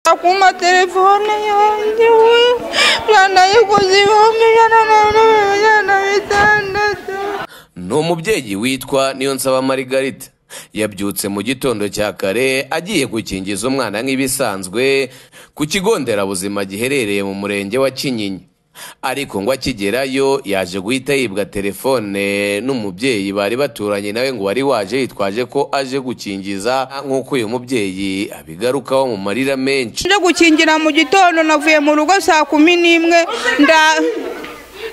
akuma telefone yanjye we ranayikoze ibihumbi ijana na mirongo inani na bitandatu ni umubyeyi witwa Niyonsaba Margarita yabyutse mu gitondo cya kare agiye gukingiza umwana nk'ibisanzwe ku kigo nderabuzima giherereye mu murenge wa Kinyinya ariko ngo akigerayo yaje guhita yibwa telefone n'umubyeyi bari baturanye nawe ngo wari waje yitwaje ko aje gukingiza nk'uko uyu mubyeyi abigarukaho mu marira menshi nje gukingira mu gitondo navuye mu rugo saa kumi n'imwe nda-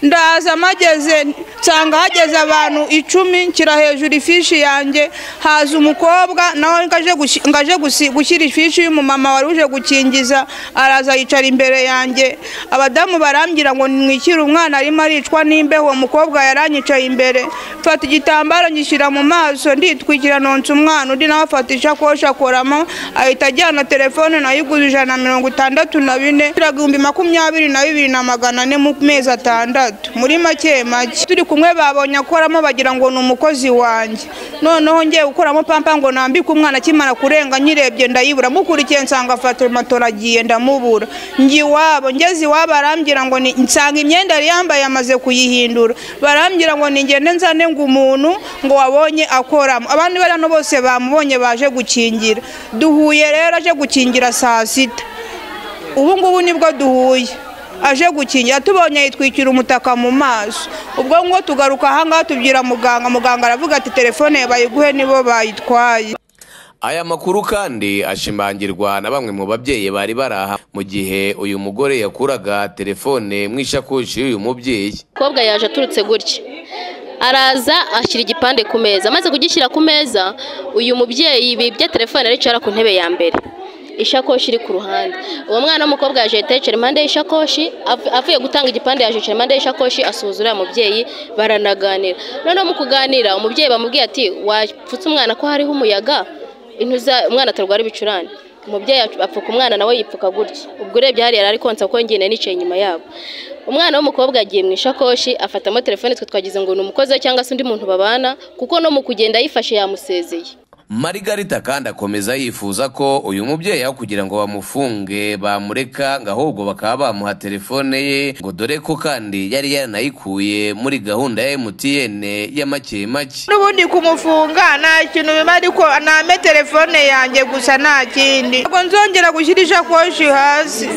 ndaza mageze nsanga hageze abantu icumi nshyira hejuru ifishi yanjye haza umukobwa nawe ngo aje gushi- ngo aje gusi- gushyira ifishi y'umumama wari uje gukingiza araza yicara imbere yanjye abadamu barambwira ngo nimwikire umwana arimo aricwa n'imbeho uwo mukobwa yaranyicaye imbere mfata igitambaro ngishyira mu maso nditwikira nonsa umwana undi nawe afata ishakoshi akoramo ahita ajyana telefone nayo igura ijana na mirongo itandatu na bine turaga ibihumbi makumyabiri na bibiri na magana ane mu mezi atandatu muri make make turi kumwe babonye akoramo bagira ngo ni umukozi wanjye noneho ngiye gukuramo pampa ngo nambike umwana akimara kurenga nyirebye ndayibura mukurikiye nsanga fata matora agiye ndamubura njye iwabo ngeze iwabo barambwira ngo ni nsanga imyenda yari yambaye yamaze kuyihindura barambwira ngo ningende nzane ngo umuntu ngo wabonye akoramo abandi bari hano bose bamubonye baje gukingira duhuye rero aje gukingira saa sita ubu ngubu nibwo duhuye aje gukingira tubonye yitwikira umutaka mu maso ubwo ngo tugaruka ahangaha tubwira muganga muganga aravuga ati telefone bayiguhe nibo bayitwaye Aya makuru kandi ashimangirwa na bamwe mu babyeyi bari bari aha mu gihe uyu mugore yakuraga telefone mu ishakoshi y'uyu mubyeyi umukobwa yaje aturutse gutya araza ashyira igipande ku meza amaze kugishyira ku meza uyu mubyeyi bibye telefone aricara ku ntebe ya mbere ishakoshi iri ku ruhande uwo mwana w'umukobwa yaje ahita yicara impande y'ishakoshi av- avuye gutanga igipande yaje yicara impande y'ishakoshi asuhuza uriya mubyeyi baranaganira noneho mu kuganira umubyeyi bamubwiye ati wapfutse umwana ko hariho umuyaga intuza umwana atarwara ibicurane umubyeyi apf- apfuka umwana nawe yipfuka gutya ubwo urebye hariya yari ari konsa kuko njye nari nicaye inyuma yabo umwana w'umukobwa yagiye mu ishakoshi afatamo telefone twe twagize ngo ni umukozi we cyangwa se undi muntu babana kuko no mu kugenda ayifashe yamusezeye Margarita kandi akomeza yifuza ko uyu mubyeyi aho kugira ngo bamufunge bamureka ngo ahubwo bakaba bamuha telefone ye ngo dore ko kandi yari yaranayikuye muri gahunda ya MTN ya make make n'ubundi kumufunga nta kintu biba ariko name telefone yanjye gusa nta kindi ntabwo nzongera gushyira ishakoshi hasi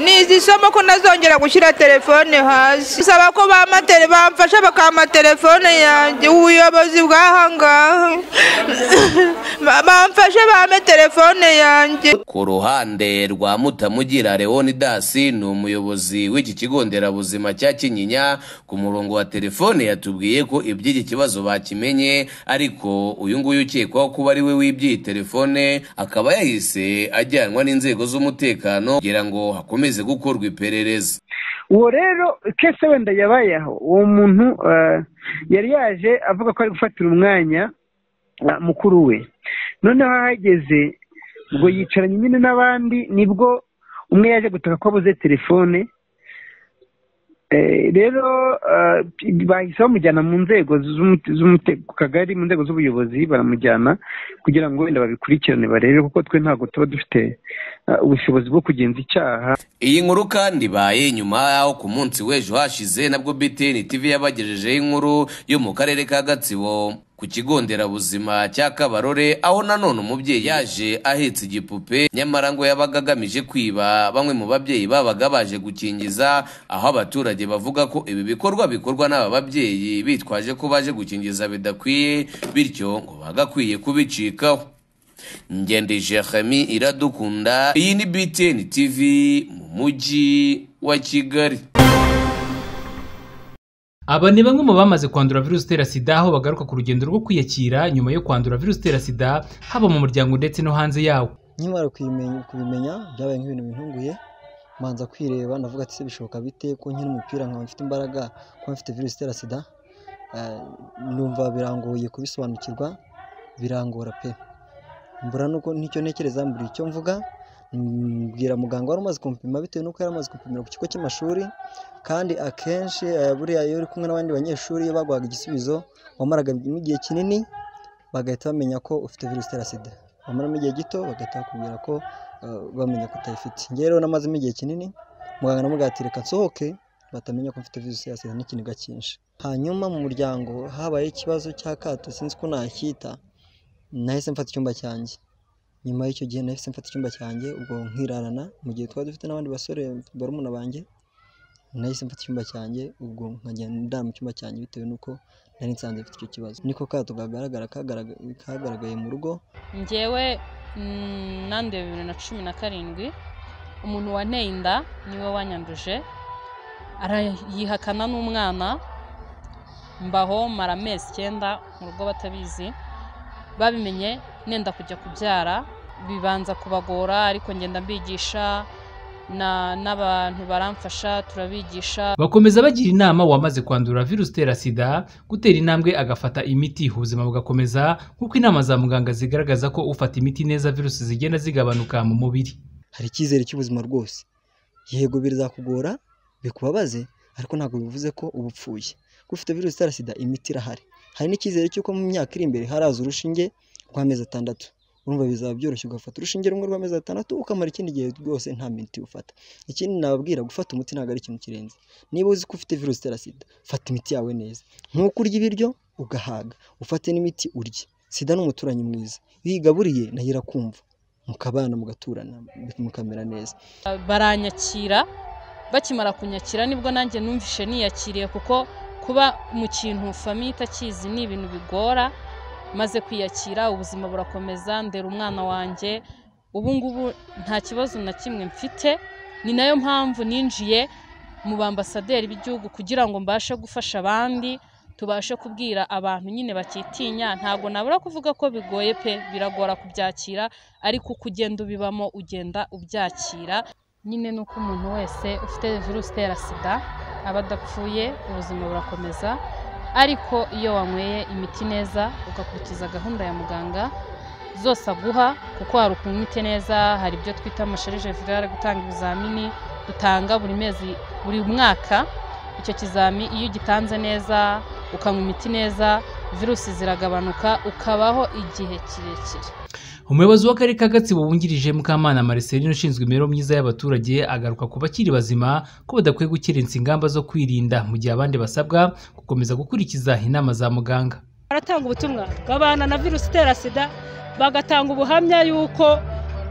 ni izi somo ko ntazongera gushyira telefone hasi saba ko bamatele bamfasha bakampa telefone yanjye ubuyobozi bw'ahangaha bamfashe bame telefone yanjye ku ruhande rwa mutamugira leonidas ni umuyobozi w'iki kigo nderabuzima cya kinyinya ku murongo wa telefone yatubwiye ko iby'iki kibazo bakimenye ariko uyu nguyu ukekwaho kuba ari we wibye iyi telefone akaba yahise ajyanwa n'inzego z'umutekano kugira ngo hakomeze gukorwa iperereza uwo rero kese wenda yabayeho uwo muntu eh, yari yaje avuga ko ari gufatira umwanya eh, mukuru we noneho ahageze ubwo yicaranye nyine n'abandi nibwo umwe yaje gutaka ko abuze telefone Eh, rero eh, bahise bamujyana mu nzego z'umute- z'umute- ku kagari mu nzego z'ubuyobozi baramujyana kugira ngo wenda babikurikirane barebe kuko twe ntabwo tuba dufite eh, ubushobozi bwo kugenza icyaha iyi nkuru kandi ibaye nyuma y'aho ku munsi w'ejo hashize nabwo BTN TV yabagejejeho inkuru yo mu karere ka Gatsibo ku kigo nderabuzima cya Kabarore aho nanone umubyeyi yaje ahetse igipupe nyamara ngo yabaga agamije kwiba bamwe mu babyeyi babaga baje gukingiza aho abaturage bavuga ko ibi bikorwa bikorwa n'aba babyeyi bitwaje ko baje gukingiza bidakwiye bityo ngo bagakwiye kubicikaho ngende jeremy iradukunda iyi ni btn tv mu mujyi wa kigali Aba ni bamwe mu bamaze kwandura virusi itera sida aho bagaruka ku rugendo rwo kwiyakira nyuma yo kwandura virusi itera sida haba mu muryango ndetse no hanze yawo. nkimara kubimenya- kubimenya byabaye nk'ibintu bintunguye manza kwireba ndavuga ati "Ese bishoboka bite ko nkina umupira nkaba mfite imbaraga kuba mfite virusi itera sida Eh, numva birangoye kubisobanukirwa birangora pe mbura nuko nicyo ntekereza mbura icyo mvuga mm, mbwira muganga wari umaze kumupima bitewe nuko yari amaze kumupimira ku kigo cy'amashuri kandi akenshi eh, buriya iyo uri kumwe n'abandi banyeshuri iyo baguhaga igisubizo wamaraga igihe kinini bagahita bamenya ko ufite virusi itera sida bamaramo igihe gito bagahita bakubwira ko eh, bamenya ko utayifite njye rero namazemo igihe kinini muganga namubwira ati reka nsohoke batamenya ko mfite virusi ya sida n'ikiniga cyinshi hanyuma mu muryango habaye ikibazo cy'akato sinzi ko nakita nahise mfata icyumba cyanjye nyuma y'icyo gihe nahise mfata icyumba cyanjye ubwo nkirarana mu gihe twari dufite n'abandi basore barumuna banjye nahise mfata icyumba cyanjye ubwo nkagenda ndara mu cyumba cyanjye bitewe n'uko nari nsanzwe mfite icyo kibazo niko kato kagaragara kagaragaye kagaragaye mu rugo ngewe mm, nanduye bibiri na cumi na karindwi umuntu wanteye inda niwe wanyanduje arayihakana n'umwana mbaho mara amezi icyenda mu rugo batabizi babimenye nenda kujya kubyara bibanza kubagora ariko ngenda mbigisha na- n'abantu baramfasha turabigisha bakomeza bagira inama uwamaze kwandura virusi itera sida gutera intambwe agafata imiti ubuzima bugakomeza nk'uko inama za muganga zigaragaza ko ufata imiti neza virusi zigenda zigabanuka mu mubiri hari icyizere cy'ubuzima rwose yego birazakugora bikubabaze ariko ntabwo bivuze ko uba upfuye kuko ufite virusi itera sida imiti irahari hari n'icyizere cy'uko mu myaka iri imbere haraza urushinge rw'amezi atandatu urumva bizaba byoroshye ugafata urushinge rumwe rw'amezi atandatu ukamara ikindi gihe rwose nta miti ufata ikindi nababwira gufata umuti ntabwo ari ikintu kirenze niba uzi ko ufite virusi itera sida fata imiti yawe neza nk'uko urya ibiryo ugahaga ufate n'imiti urye sida ni umuturanyi mwiza iyo uyigaburiye nayo irakumva mukabana mugaturana mukamera neza baranyakira bakimara kunyakira nibwo nanjye numvishe niyakiriye kuko kuba mu kintu famiye itakizi ni ibintu bigora maze kwiyakira ubuzima burakomeza ndera umwana wanjye ubu ngubu nta kibazo na kimwe mfite ni nayo mpamvu ninjiye mu bambasaderi b'igihugu kugira ngo mbashe gufasha abandi tubashe kubwira abantu nyine bakitinya ntabwo nabura kuvuga ko bigoye pe biragora kubyakira ariko uko ugenda ubibamo ugenda ubyakira nyine ni uko umuntu wese ufite virusi itera sida aba adapfuye ubuzima burakomeza ariko iyo wanyweye imiti neza ugakurikiza gahunda ya muganga zose aguha kuko hari ukuntu imiti neza hari ibyo twita amasherije virale gutanga ibizamini dutanga buri mezi buri mwaka icyo kizami iyo ugitanze neza ukanywa imiti neza virusi ziragabanuka ukabaho igihe kirekire umuyobozi w'akarere ka gatsibo wungirije mukamana maricelino ushinzwe imibereho myiza y'abaturage agaruka ku bakiri bazima ko badakwiye gukerensa ingamba zo kwirinda mu gihe abandi basabwa gukomeza gukurikiza inama za muganga baratanga ubutumwa babana na virusi itera sida bagatanga ubuhamya y'uko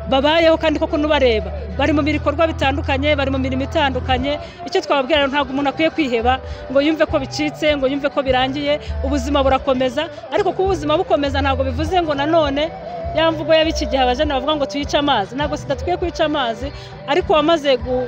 babayeho kandi koko n'ubareba bari mu bikorwa bitandukanye bari mu mirimo itandukanye icyo twababwira rero ntabwo umuntu akwiye kwiheba ngo yumve ko bicitse ngo yumve ko birangiye ubuzima burakomeza ariko kuba ubuzima bukomeza ntabwo bivuze ngo nanone ya mvugo y'ab'iki gihe abajene bavuga ngo tuyice amazi ntabwo sida tukwiye kwica amazi ariko uwamaze gu-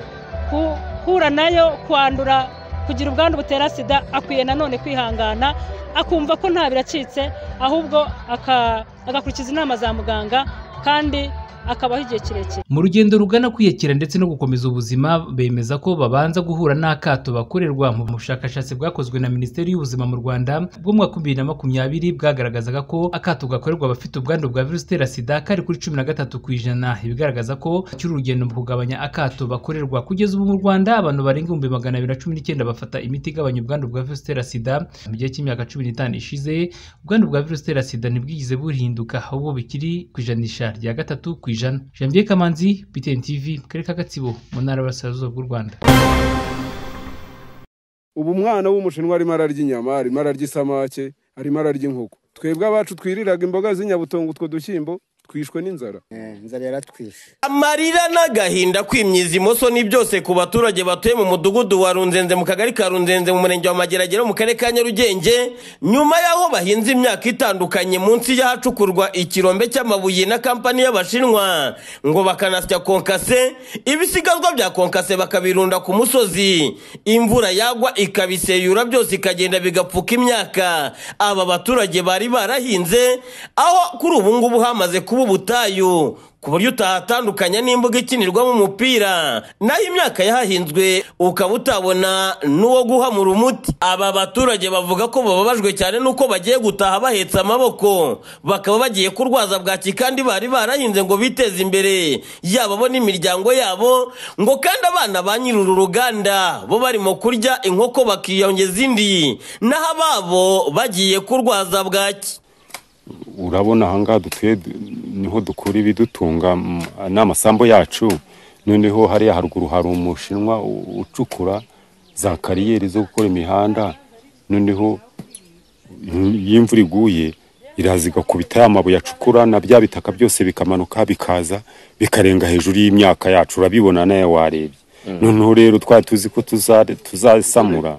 guhura nayo kwandura kugira ubwandu butera sida akwiye nanone kwihangana akumva ko nta biracitse ahubwo aka- agakurikiza inama za muganga kandi akabaho igihe kirekire mu rugendo rugana kwiyakira ndetse no gukomeza ubuzima bemeza ko babanza guhura n'akato bakorerwa mu bushakashatsi bwakozwe na minisiteri y'ubuzima mu rwanda bw'umwaka wa bibiri na makumyabiri bwagaragazaga ko akato gakorerwa abafite ubwandu bwa virusi itera sida kari kuri cumi na gatatu ku ijana ibigaragaza ko bakiri urugendo mu kugabanya akato bakorerwa kugeza ubu mu rwanda abantu barenga ibihumbi magana abiri na cumi n'icyenda bafata imiti igabanya ubwandu bwa virusi itera sida mu gihe cy'imyaka cumi n'itanu ishize ubwandu bwa virusi itera sida ntibwigeze buhinduka ahubwo bikiri ku ijanisha rya gatatu ku ijana janvier kamanzi btn tv mu karere ka gatsibo mu ntara y'uburasirazuba bw'u rwanda ubu umwana w'umushinwa arimo ararya inyama arimo ararya isamake arimo ararya inkoko twebwe abacu twiriraga imboga z'inyabutongo utwo dushyimbo twishwe n'inzara inzara yaratwishe amarira n'agahinda kwimyiza imoso ni byose ku baturage batuye mu mudugudu wa runzenze mu kagari ka runzenze mu murenge wa mageragere mu karere ka nyarugenge nyuma y'aho bahinze imyaka itandukanye munsi y'ahacukurwa ikirombe cy'amabuye na kampani y'abashinwa ngo bakanasya konkase ibisigazwa bya konkase bakabirunda ku musozi imvura yagwa ikabiseyura byose ikagenda bigapfuka imyaka aba baturage bari barahinze aho kuri ubu ngubu hamaze kuba ubutayu ku buryo utahatandukanya n'imbuga ikinirwamo umupira naho imyaka yahahinzwe ukaba utabona n'uwo guhamura umuti aba baturage bavuga ko bababajwe cyane n'uko bagiye gutaha bahetse amaboko bakaba bagiye kurwaza bwaki kandi bari barahinze ngo biteze imbere yaba bo n'imiryango yabo ngo kandi abana ba nyiri uru ruganda bo barimo kurya inkoko bakiyongeza indi naho ababo bagiye kurwaza bwaki urabona ahangaha dutuye niho dukura ibidutunga mm, n'amasambu yacu noneho hariya haruguru hari umushinwa u- ucukura za kariyeri zo gukora imihanda noneho mm, iyo imvura iguye iraza igakubita ya mabuye acukura na bya bitaka byose bikamanuka bikaza bikarenga hejuru y'imyaka yacu urabibona nawe warebye noneho rero twari tuzi ko tuza- tuzasamura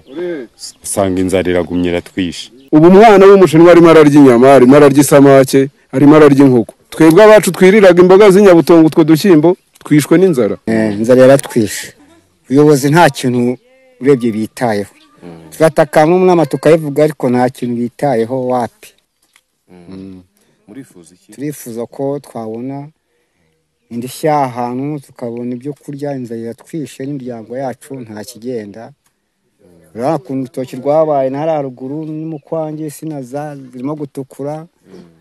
usanga inzara iragumye iratwishe ubu umwana w'umushinwa arimo ararya inyama arimo ararya isamake arimo ararya inkoko twebwe abacu twiriraga imboga z'inyabutongo utwo dushyimbo twishwe n'inzara inzara yaratwishe ubuyobozi nta kintu urebye bitayeho turatakamba umwama tukayivuga ariko nta kintu bitayeho wapi murifuza iki turifuza ko twabona indishyi y'ahantu tukabona ibyo kurya inzara iratwishe n'imiryango yacu nta kigenda urabona ukuntu urutoki rwabaye na hariya haruguru n'umukwange insina za- zirimo gutukura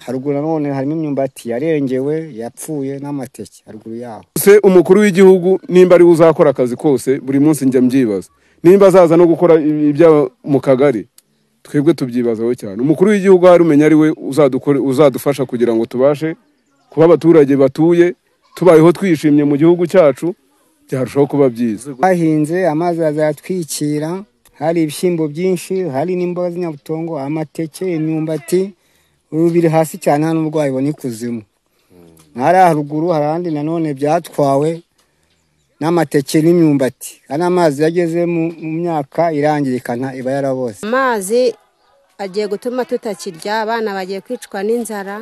haruguru nanone harimo imyumbati yarengewe yapfuye n'amateke haruguru yaho se umukuru w'igihugu nimba ari we uzakora akazi kose buri munsi njya mbyibaza nimba azaza no gukora i- iby'aba mu kagari twebwe tubyibazaho cyane umukuru w'igihugu ahari umenya ari we uzadukore- uzadufasha kugira ngo tubashe kuba abaturage batuye tubayeho twishimye mu gihugu cyacu byarushaho kuba byiza bahinze amazi azayatwikira hari ibishyimbo byinshi hari n'imboga z'inyabutongo amateke imyumbati ubu biri hasi cyane hano n'uburwayi bubona ikuzimu hariya haruguru hari ahandi nanone byatwawe n'amateke n'imyumbati kandi amazi iyo ageze mu mu myaka irangirikana iba yarabose amazi agiye gutuma tutakirya abana bagiye kwicwa n'inzara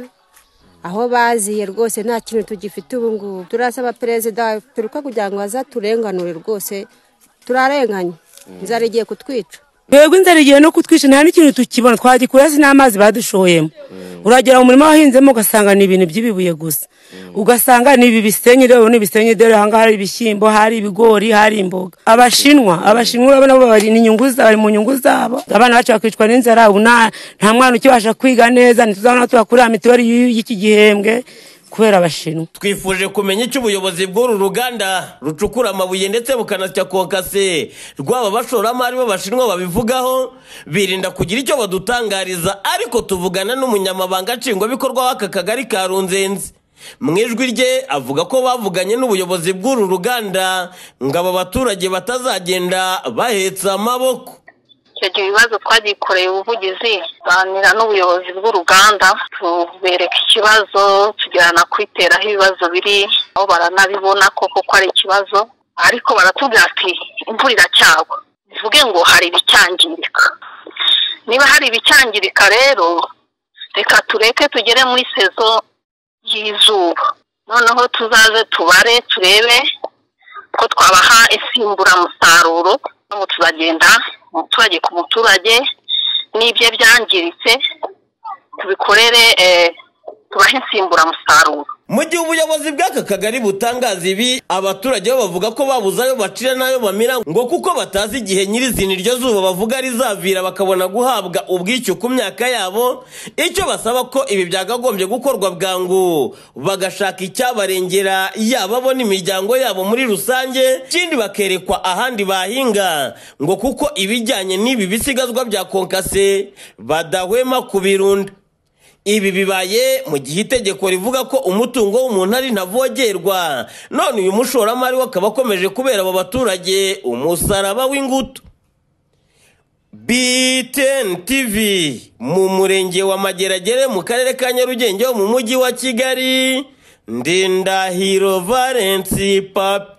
aho baziye rwose nta kintu tugifite ubu ngubu turasaba perezida wa repubulika kugira ngo azaturenganure rwose turarenganye inzara igiye kutwica twebwe inzara igiye no kutwisha nta n'ikintu tukibona twagikura si n'amazi badushoyemo uragera mu murima wahinzemo ugasanga ni ibintu by'ibibuye gusa ugasanga ni ibi bisenyi rero ni ibisenyi dore ahangaha hari ibishyimbo hari ibigori hari imboga abashinwa abashinwa urabona bo bari ni inyungu za- bari mu nyungu zabo abana bacu bakicwa n'inzara ubu nta nta mwana ukibasha kwiga neza ntituzabona aho tubakurira mituweli y'u- y'iki gihembwe kubera abashinwa twifuje kumenya icyo ubuyobozi bw'uru ruganda rucukura amabuye ndetse bukanasya kokase rwaba abashoramari b'abashinwa babivugaho birinda kugira icyo badutangariza ariko tuvugana n'umunyamabanga nshingwabikorwa w'aka kagari ka runzenzi mu ijwi rye avuga ko bavuganye n'ubuyobozi bw'uru ruganda ngo aba baturage batazagenda bahetse amaboko icyo gihe ibibazo twagikoreye ubuvugizi tuganira n'ubuyobozi bw'uruganda tubereka ikibazo tujyana kwitera aho ibibazo biri aho baranabibona koko ko ari ikibazo ariko baratubwira ati imvura iracyagwa bivuge ngo hari ibicyangirika niba hari ibicyangirika rero reka tureke tugere muri sezo y'izuba noneho tuzaze tubare turebe ko twabaha isimburamusaruro n'ubu tuzagenda umuturage ku muturage n'ibyo byangiritse tubikorere eh, tubahe insimburamusaruro mu gihe ubuyobozi bw'aka kagari butangaza ibi abaturage bo bavuga ko babuze ayo bacira n'ayo bamira ngo kuko batazi igihe nyirizina iryo zuba bavuga rizavira bakabona guhabwa ubwishyu ku myaka yabo icyo basaba ko ibi byakagombye gukorwa bwangu bagashaka icyabarengera yaba bo n'imiryango yabo muri rusange ikindi bakerekwa ahandi bahinga ngo kuko ibijyanye n'ibi bisigazwa bya konkase badahwema kubirunda ibi bibaye mu gihe itegeko rivuga ko umutungo w'umuntu ari ntavogerwa none uyu mushoramari we akaba akomeje kubera aba baturage umusaraba w'ingutu BTN TV mu murenge wa Mageragere mu karere ka Nyarugenge ho mu mujyi wa Kigali Ndindahiro Valence Papi